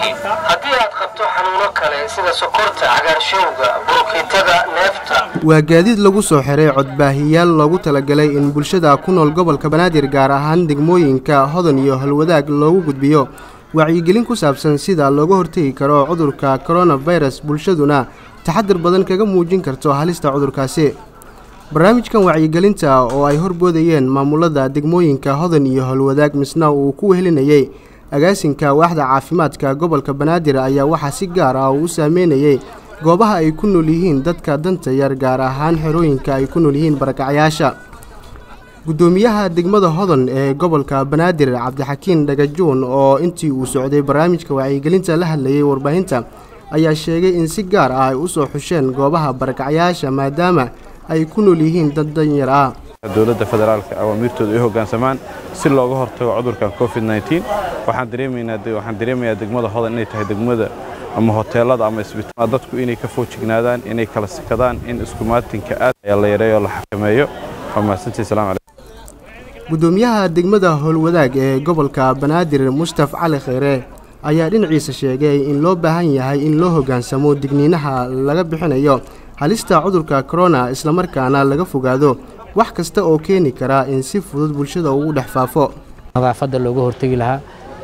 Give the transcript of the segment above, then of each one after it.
yihiin haddii aad qabto xanuuno kale sida sokorta cagaarshowga burukiitada neefta waa gaadiid lagu soo xiray codbaahiyaal loogu talagalay in bulshada ku nool gobolka banaadir gaar ahaan degmooyinka hodan iyo halwadaag loogu gudbiyo wacyigelin ku saabsan sida looga hortegi karo cudurka koronafirus bulshaduna taxadir badan kaga muujin karto halista cudurkaasi barnaamijkan wacyigelinta oo ay horboodayeen maamulada degmooyinka hodan iyo howlwadaag misna uu ku wehelinayey agaasinka waaxda caafimaadka gobolka banaadir ayaa waxaa si gaar ah uu u saameynayey goobaha ay ku nool yihiin dadka danta yar gaar ahaan xerooyinka ay ku nool yihiin barakacyaasha guddoomiyaha degmada hodan ee gobolka banaadir cabdixakiin dhagajuun oo intii uu socday barnaamijka wacyigelinta la hadlayay warbaahinta ayaa sheegay in si gaar ah ay u soo xusheen goobaha barakacyaasha maadaama ay ku nool yihiin dad danyar ah dowladda federaalka awaamiirtooda ay hoggaansamaan si looga hortago cudurkan covid nteen waxaan dareemaynaa waxaan dareemayaa degmada hodan inay tahay degmada ama hoteelada ama isbitaal dadku inay ka foojignaadaan inay kala sikadaan in iskumaatinka aad ayaa la yareeyo la xakameeyo waa mahadsantii salaam calaykum guddoomiyaha degmada howlwadaag ee gobolka banaadir mustaf cali kheyre ayaa dhinaciisa sheegay in loo baahan yahay in loo hoggaansamo digniinaha laga bixinayo halista cudurka korona islamarkaana laga fogaado wax kasta oo keeni kara in si fudud bulshada ugu dhex faafo nadaafadda looga hortegi lahaa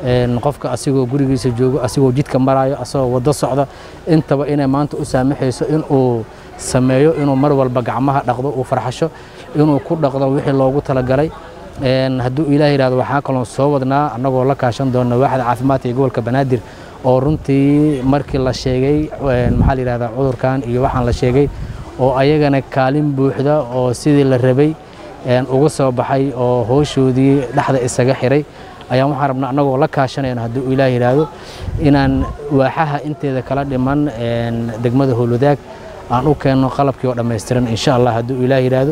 qofka asigoo gurigiisa joogo asigoo jidka maraayo asagoo waddo socda intaba inay maanta u saamaxayso inuu sameeyo inuu mar walba gacmaha dhaqdo uu farxasho inuu ku dhaqdo wixii loogu talagalay hadduu ilaah yidhahdo waxaa kaloon soo wadnaa annagoo la kaashan doona waaxda caafimaadka ee gobolka banaadir oo runtii markii la sheegay maxaa la yidhahdaa cudurkan iyo waxaan la sheegay oo ayagana kaalin buuxda oo sidii la rabay uga soo baxay oo hooshoodii dhexda isaga xiray ayaan waxaan rabnaa annagoo la kaashanayno hadduu ilaah yidhaahdo inaan waaxaha inteeda kala dhiman degmada howlwadaag aan u keenno qalabkii oo dhammaystiran insha allah hadduu ilaah yidhaahdo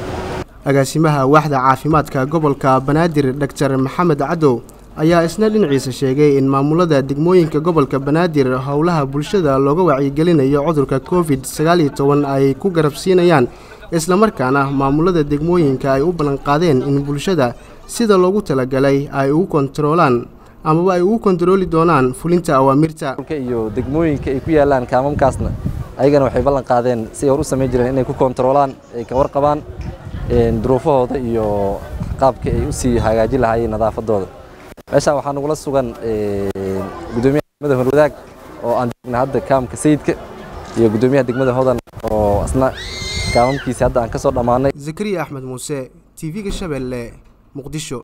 agaasimaha waaxda caafimaadka gobolka banaadir doctor maxamed cadow ayaa isna dhinaciisa sheegay in maamulada degmooyinka gobolka banaadir howlaha bulshada looga wacyigelinayo cudurka covid sagaal iyo toban ay ku garabsiinayaan islamarkaana maamulada degmooyinka ay u ballanqaadeen in bulshada sida loogu talagalay ay ugu kontaroolaan amaba ay ugu kontarooli doonaan fulinta awaamirta iyo degmooyinka ay ku yaalaan kaamamkaasna ayagana waxay ballan qaadeen si hor u samayn jireen inay ku kontaroolaan ay ka warqabaan duruufahooda iyo qaabka ay u sii hagaajin lahaayeen nadaafadooda meeshaan waxaa nagula sugan gudoomiyaha degmada horwadaag oo aan joogna hadda kaamka sayidka iyo gudoomiyaha degmada hodan oo asna kaamamkiisi hadda aan ka soo dhammaanay zakariya axmed muuse t v-ga shabeelle muqdisho